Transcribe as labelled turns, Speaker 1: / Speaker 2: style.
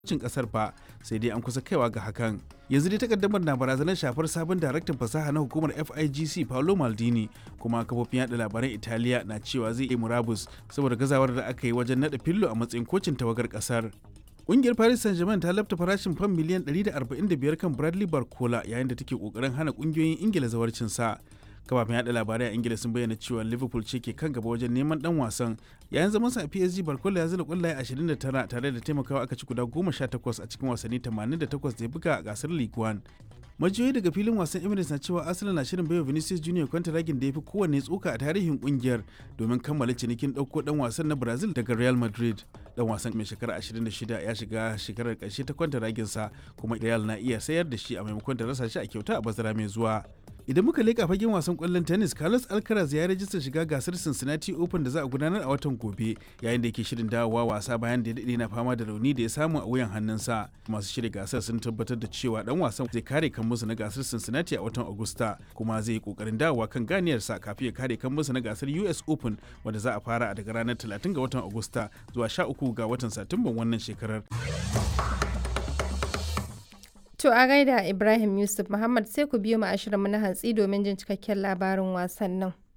Speaker 1: cin kasar fa sai dai an kusa kaiwa ga hakan yanzu dai takaddamar na barazanar shafar sabon daraktan fasaha na hukumar FIGC Paolo Maldini kuma kafofin yada labaran Italiya na cewa zai yi murabus saboda gazawar da aka yi wajen nada fillo a matsayin kocin tawagar kasar Ƙungiyar Paris Saint-Germain ta lafta farashin fam miliyan 145 kan Bradley Barcola yayin da take kokarin hana kungiyoyin Ingila zawarcin sa. kafafen yada labarai a ingila sun bayyana cewa liverpool ce ke kan gaba wajen neman dan wasan yayin zamansa a psg barkola ya zira kwallaye 29 tare da taimakawa aka ci guda 18 a cikin wasanni 88 da ya buga a gasar league one majiyoyi daga filin wasan emirates na cewa arsenal na shirin baiwa vinicius junior kwantaragin da ya fi kowanne tsoka a tarihin kungiyar domin kammala cinikin ɗauko dan wasan na brazil daga real madrid dan wasan mai shekara 26 ya shiga shekarar ƙarshe ta kwantaraginsa kuma real na iya sayar da shi a maimakon da rasa shi a kyauta a bazara mai zuwa idan muka leƙa fagen wasan ƙwallon tennis carlos alcaraz ya rajista shiga gasar cincinnati open da za a gudanar a watan gobe yayin da yake shirin dawowa wasa bayan da ya daɗe na fama da rauni da ya samu a wuyan hannunsa masu shirya gasar sun tabbatar da cewa dan wasan zai kare kan musu na gasar cincinnati a watan agusta kuma zai yi kokarin dawowa kan ganiyarsa kafin ya kare kan musu na gasar us open wanda za a fara daga ranar 30 ga watan agusta zuwa 13 ga watan satumban wannan shekarar
Speaker 2: To a gaida Ibrahim Yusuf Muhammad sai ku biyo mu ashirin na hantsi domin jin cikakken labarin wasannin.